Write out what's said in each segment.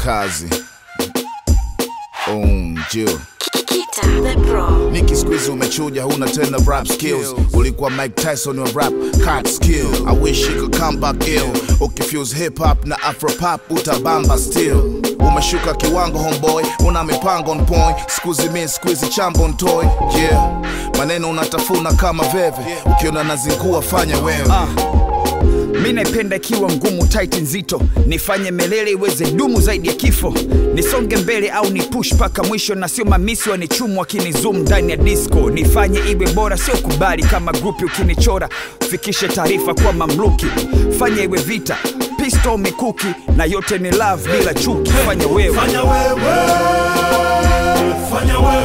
kazi unjio Kita the Pro. Niki squeeze umechuja, huna tena rap skills. Ulikuwa Mike Tyson wa rap cat skill. I wish you could come back ill. Ukifuse hip hop na afro pop utabamba still. Umeshuka kiwango homeboy, una mipango on point. Squeeze me squeeze chambo on toy. Yeah, maneno unatafuna kama veve. Ukiona nazingua fanya wewe. mi naipenda ikiwa ngumu tight nzito nifanye melele iweze dumu zaidi ya kifo nisonge mbele au ni push mpaka mwisho na sio mamisi wanichumu wakinizum ndani ya disco nifanye iwe bora sio kubali kama grupi ukinichora fikishe taarifa kwa mamluki fanya iwe vita pisto mikuki na yote ni love bila chuki fanya wewe Fanya wewe, fanya wewe,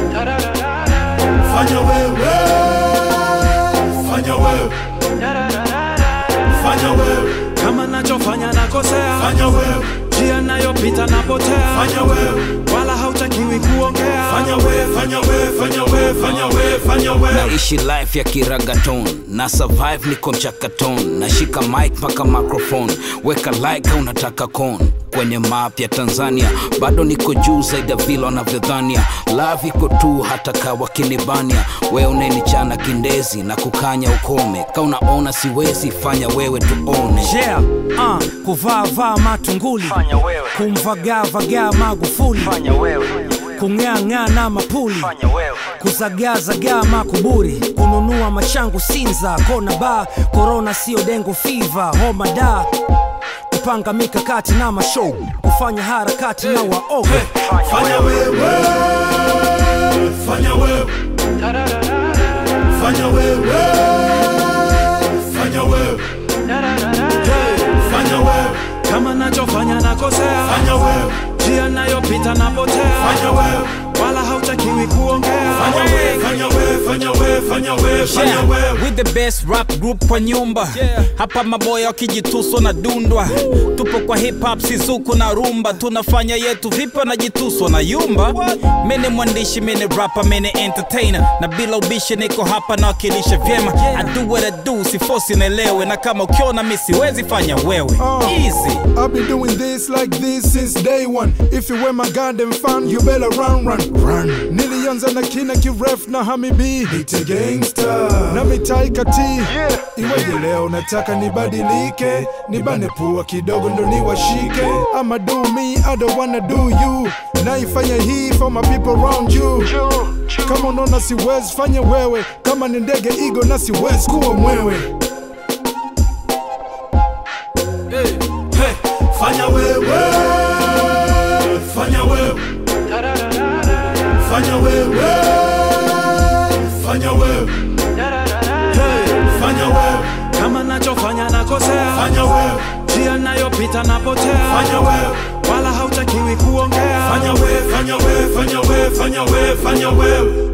fanya wewe, fanya wewe, fanya wewe, kama nachofanya nakosea fanya wewe, njia nayopita napotea fanya wewe, wala hautakiwi kuongea fanya wewe, fanya wewe, fanya wewe, fanya wewe, fanya wewe. naishi life ya kiragaton na survive niko mchakaton nashika mic mpaka microphone weka like au unataka con kwenye map ya tanzania bado niko juu zaidi ya vile wanavyodhania love iko tu hata kawa kinibania we unenichana kindezi na kukanya ukome ka unaona siwezi fanya wewe tuone yeah, uh, kuvaa vaa matunguli kumvagaa vagaa magufuli kung'aang'aa na mapuli kuzagaazagaa makuburi kununua machangu sinza kona ba korona sio dengo fiva homa da kupanga mikakati na mashow kufanya harakati na waoga Fanya wewe, fanya wewe, fanya wewe, fanya wewe, fanya wewe, kama nachofanya nakosea fanya wewe, njia nayopita napotea fanya wewe, wala hautakiwi kuongea fanya wewe, fanya wewe, fanya wewe, fanya wewe, fanya Yeah, wewe. with the best rap group kwa nyumba hapa maboya wakijituswa na dundwa tupo kwa hip hop sizuku na rumba tunafanya yetu vipi wanajituswa na yumba mene mwandishi mene rapa mene entertainer na bila ubishi niko hapa na wakilisha vyema I do what I do sifosi naelewe na kama ukiona mi siwezi fanya wewe easy I've been doing this like this since day one. If you were my goddamn fan, you better run, run, run. Nilianza na kina kiref na hamibi Nite gangster na mitaika T yeah. Iweje leo nataka nibadilike, nibane pua kidogo ndo niwashike. I'ma do me, I don't wanna do you. Naifanya hii for my people around you. Kama unaona siwezi fanya wewe, kama ni ndege igo na siwezi kuwa mwewe. Fanya wewe, fanya wewe, fanya wewe, fanya wewe, fanya wewe, kama nachofanya nakosea fanya wewe, njia nayopita napotea fanya wewe, wala hautakiwi kuongea fanya wewe, fanya wewe, fanya wewe, fanya wewe, fanya wewe.